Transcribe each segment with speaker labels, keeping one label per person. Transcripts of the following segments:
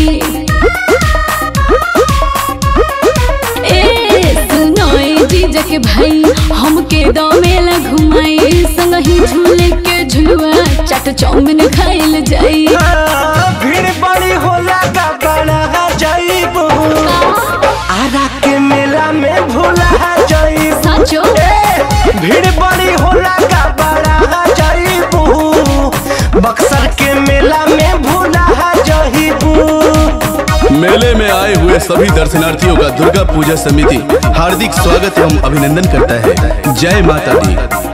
Speaker 1: ए सुनोए जीजा के भाई हमके दो मेला घुमाई संगही झूले के झुलुआ चाट चाउमीन खाइल जाई
Speaker 2: हाँ, भीड़ बड़ी होला का बड़ा जाइबू आरा के मेला में भूला जाइबू
Speaker 1: साचो
Speaker 2: ए, भीड़ बड़ी होला का बड़ा जाइबू बक्सर के मेला में भूला जाइबू
Speaker 3: मेले में आए हुए सभी दर्शनार्थियों का दुर्गा पूजा समिति हार्दिक स्वागत एवं अभिनंदन करता है जय माता दी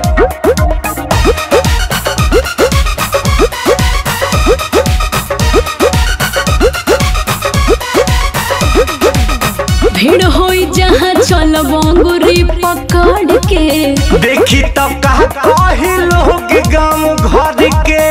Speaker 1: भीड़ होई जहाँ चल बंगुरी पकड़ के
Speaker 2: देखी तब कहा कही लोग गाँव घर के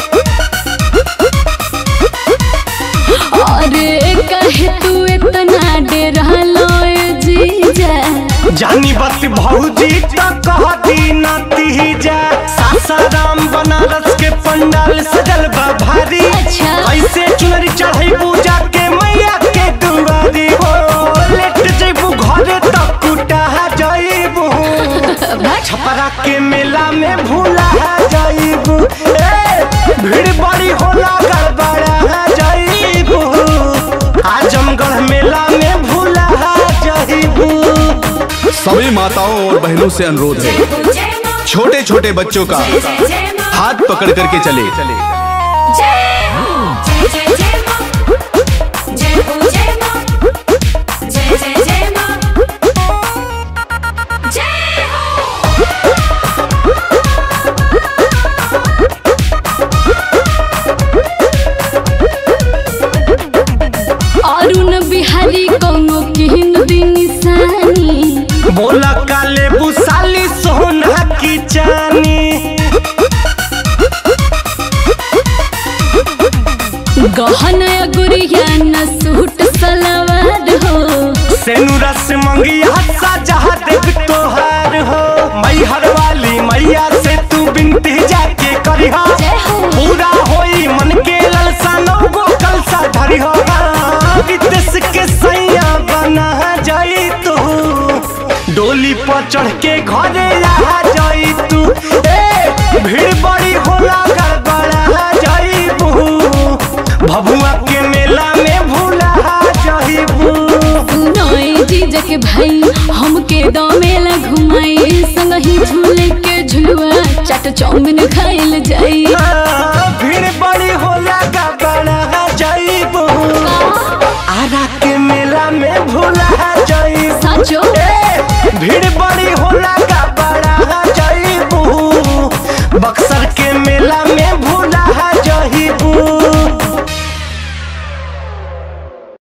Speaker 1: अरे कहे तू इतना डे रहलो ए जीजा
Speaker 2: जानी बत भौजी तो कह दी नाती जा सासाराम बनारस के पंडाल सजल बा भारी
Speaker 1: अच्छा।
Speaker 2: ऐसे चुनरी चढ़ई पूजा के मैया के दुआरी हो लेट जइबू घरे तक कुटा जइबू छपरा के मेला में भूला जइबू ए भीड़ बड़ी होला गड़बड़ा जइबू आजमगढ़ मेला में भूला जइबू
Speaker 3: सभी माताओं और बहनों से अनुरोध है छोटे छोटे बच्चों का हाथ पकड़ करके चले
Speaker 1: अरुण बिहारी कौनो किन दिन निशानी
Speaker 2: बोला काले बुसाली सोना की चानी
Speaker 1: गहना गुड़िया न सूट सलवार हो
Speaker 2: सेनुरा से मंगिया सजा देव तोहार हो मैहर वाली मैया से तू बिनती जाके करिहा
Speaker 1: जय हो।
Speaker 2: पूरा होई मन के ललसा नौगो कलसा धरिहा विदेश के सैया बना जाई तू डोली पर चढ़ के घरे आ जाई तू ए भीड़ बड़ी होला गड़बड़ा जाईबू भभुआ के मेला में भूला जाईबू
Speaker 1: सुनोए जीजा के भाई हमके दो मेला घुमाई संगही झूले के झुलुआ चाट चाउमीन खाइल जाई
Speaker 2: हाँ, भीड़ बड़ी होला का बड़ा जाईबू आरा के मेला में भूला जाईबू
Speaker 1: साचो
Speaker 2: ए, भीड़ बड़ी होला का बड़ा जाईबू बक्सर